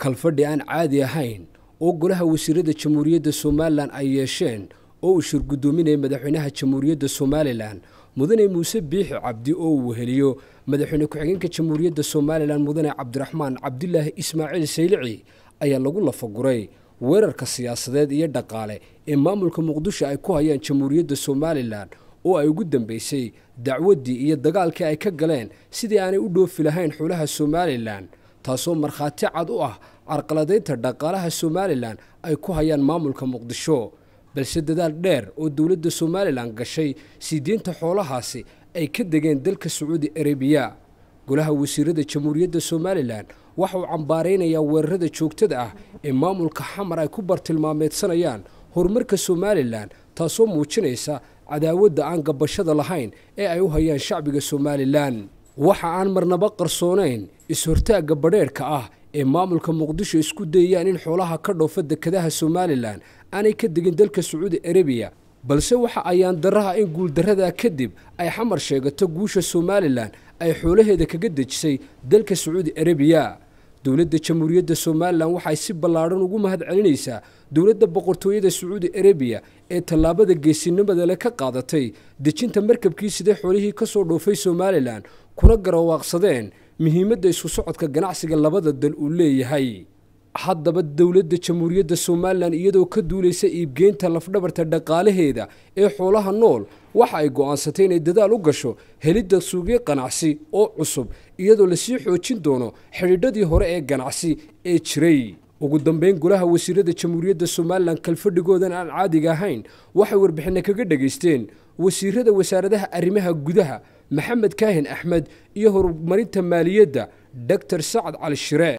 kalfadhi aan caadi ahayn oo golaha wasiirada jamhuuriyadda somalilan ay yeesheen oo uu shir guddoominaya madaxweynaha jamhuuriyadda somalilan mudane muuse biixi cabdi oo uu weheliyo madaxweyne ku-xigeenka jamhuuriyadda somalilan mudane cabdiraxmaan cabdilaahi ismaaciil saylici ayaa lagu lafaguray weerarka siyaasadeed iyo dhaqaale ee maamulka muqdisho ay ku hayaan jamhuuriyadda somalilan oo ay ugu dambeysay dacwaddii iyo dagaalkii ay ka galeen sidii aanay u dhoofi lahayn xulaha somalilan taasoo markhaati cad u ah carqaladaynta dhaqaalaha somalilan ay ku hayaan maamulka muqdisho balse dadaal dheer oo dowladda somalilan gashay sii deynta xoolahaasi ay ka degeen dalka sacuudi arabiya golaha wasiirada jamhuuriyadda somalilan waxa uu cambaaraynayaa weerarada joogtada ah ee maamulka xamar ay ku bartilmaameedsanayaan horumarka somalilan taasoo muujinaysa cadaawadda aan gabashada lahayn ee ay u hayaan shacbiga somalilan waxa aan marnaba qarsoonayn is-hortaagga badheerhka ah ee maamulka muqdisho isku dayayaan in xoolaha ka dhoofa dekadaha somalilan aanay ka degin dalka sacuudi arabiya balse waxa ayaan daraha in guuldarradaa kadib ay xamar sheegato guusha somalilan ay xoolaheeda kaga dejisay dalka sacuudi arabiya dowladda jamhuuriyadda somalilan waxay si ballaadhan ugu mahad celinaysaa dowladda boqortooyada sacuudi arabiya ee tallaabada geesinimada le ka qaadatay dejinta markabkii siday xoolihii ka soo dhoofay somalilan kuna garawaaqsadeen muhiimadda isku socodka ganacsiga labada dal uu leeyahay haddaba dowladda jamhuuriyadda somalilan iyadoo ka duulaysa iibgeynta lafdhabarta dhaqaalaheeda ee xoolaha nool waxa ay go'aansatay inay dadaal u gasho helidda suuqyo ganacsi oo cusub iyadoo lasii xoojin doono xidhiidhadii hore ee ganacsi ee jiray ugu dambeyn golaha wasiirada jamhuuriyadda somalilan kalfadhigoodan aan caadiga ahayn waxay warbixinna kaga dhegaysteen wasiirada wasaaradaha arrimaha gudaha maxamed kaahin axmed iyo horumarinta maaliyadda doctor sacad cali shire